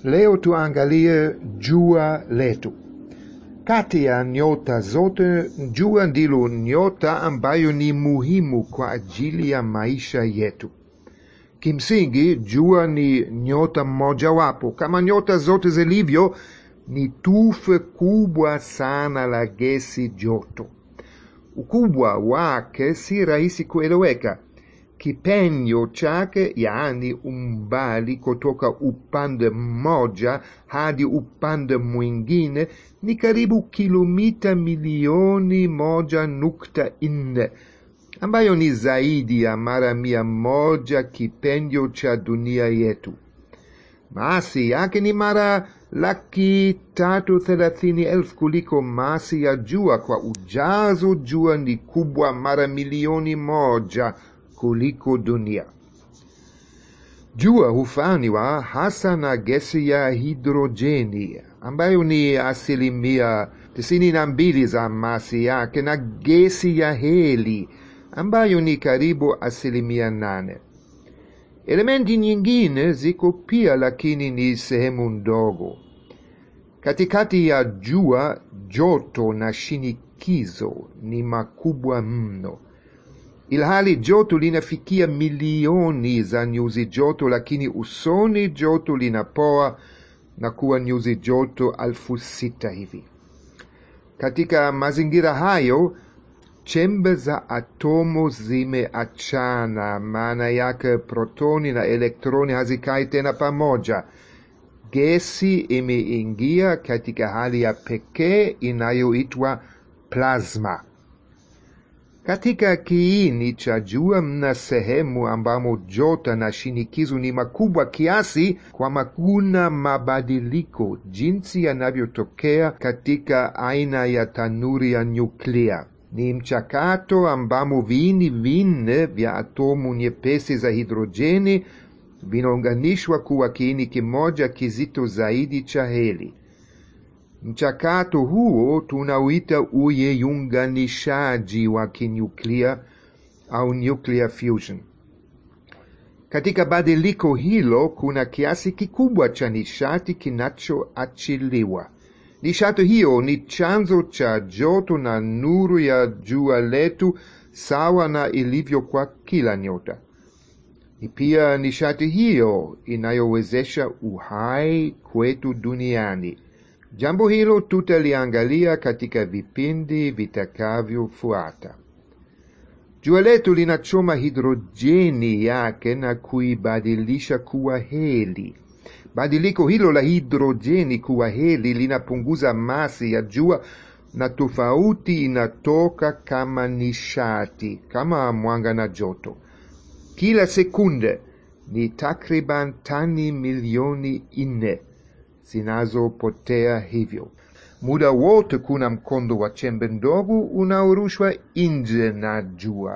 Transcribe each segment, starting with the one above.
Leo tuangalie jua letu. Kati ya nyota zote, jua ndilo nyota ambayo ni muhimu kwa ajili ya maisha yetu. Kimsingi, jua ni nyota mojawapo. Kama nyota zote zilivyo, ni tufe kubwa sana la gesi joto. Ukubwa wake si rahisi kueleweka. Kipenyo chake, yaani umbali kutoka upande mmoja hadi upande mwingine, ni karibu kilomita milioni moja nukta nne ambayo ni zaidi ya mara mia moja kipenyo cha dunia yetu. Masi yake ni mara laki tatu thelathini elfu kuliko masi ya jua. Kwa ujazo, jua ni kubwa mara milioni moja kuliko dunia. Jua hufanywa hasa na gesi ya hidrojeni ambayo ni asilimia tisini na mbili za masi yake na gesi ya heli ambayo ni karibu asilimia nane. Elementi nyingine ziko pia, lakini ni sehemu ndogo. Katikati ya jua, joto na shinikizo ni makubwa mno, ilhali joto linafikia milioni za nyuzi joto, lakini usoni joto linapoa na kuwa nyuzi joto alfu sita hivi. Katika mazingira hayo chembe za atomo zimeachana, maana yake protoni na elektroni hazikai tena pamoja. Gesi imeingia katika hali ya pekee inayoitwa plasma. Katika kiini cha jua mna sehemu ambamo joto na shinikizo ni makubwa kiasi kwamba kuna mabadiliko jinsi yanavyotokea katika aina ya tanuri ya nyuklia. Ni mchakato ambamo viini vinne vya atomu nyepesi za hidrojeni vinaunganishwa kuwa kiini kimoja kizito zaidi cha heli. Mchakato huo tunauita uyeyunganishaji wa kinyuklia au nuclear fusion. Katika badiliko hilo kuna kiasi kikubwa cha nishati kinachoachiliwa. Nishati hiyo ni chanzo cha joto na nuru ya jua letu, sawa na ilivyo kwa kila nyota. Ni pia nishati hiyo inayowezesha uhai kwetu duniani. Jambo hilo tutaliangalia katika vipindi vitakavyofuata. Jua letu linachoma hidrojeni yake na kuibadilisha kuwa heli. Badiliko hilo la hidrojeni kuwa heli linapunguza masi ya jua na tofauti inatoka kama nishati, kama mwanga na joto. Kila sekunde ni takriban tani milioni nne zinazopotea hivyo. Muda wote kuna mkondo wa chembe ndogo unaorushwa nje na jua.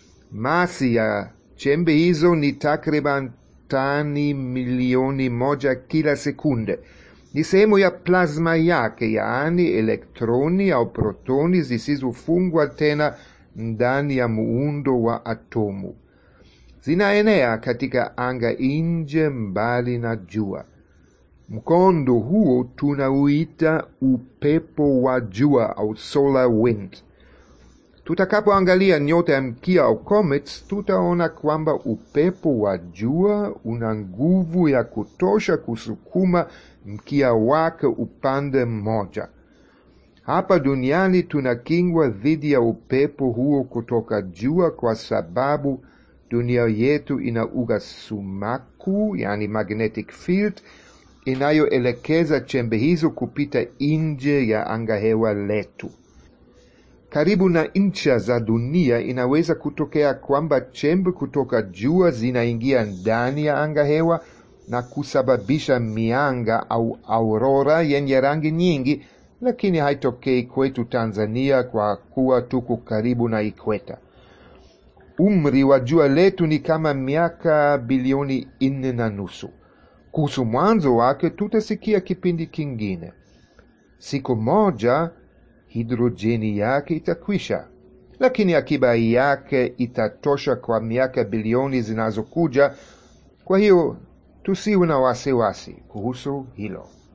Masi ya chembe hizo ni takriban tani milioni moja kila sekunde. Ni sehemu ya plasma yake, yaani elektroni au protoni zisizofungwa tena ndani ya muundo wa atomu. Zinaenea katika anga nje, mbali na jua. Mkondo huo tunauita upepo wa jua au solar wind. Tutakapoangalia nyota ya mkia au comets, tutaona kwamba upepo wa jua una nguvu ya kutosha kusukuma mkia wake upande mmoja. Hapa duniani tunakingwa dhidi ya upepo huo kutoka jua kwa sababu dunia yetu ina uga sumaku, yani magnetic field, inayoelekeza chembe hizo kupita nje ya angahewa letu. Karibu na ncha za dunia inaweza kutokea kwamba chembe kutoka jua zinaingia ndani ya angahewa na kusababisha mianga au aurora yenye rangi nyingi, lakini haitokei kwetu Tanzania kwa kuwa tuko karibu na ikweta. Umri wa jua letu ni kama miaka bilioni nne na nusu. Kuhusu mwanzo wake tutasikia kipindi kingine. Siku moja hidrojeni yake itakwisha, lakini akiba yake itatosha kwa miaka bilioni zinazokuja. Kwa hiyo tusiwe na wasiwasi kuhusu hilo.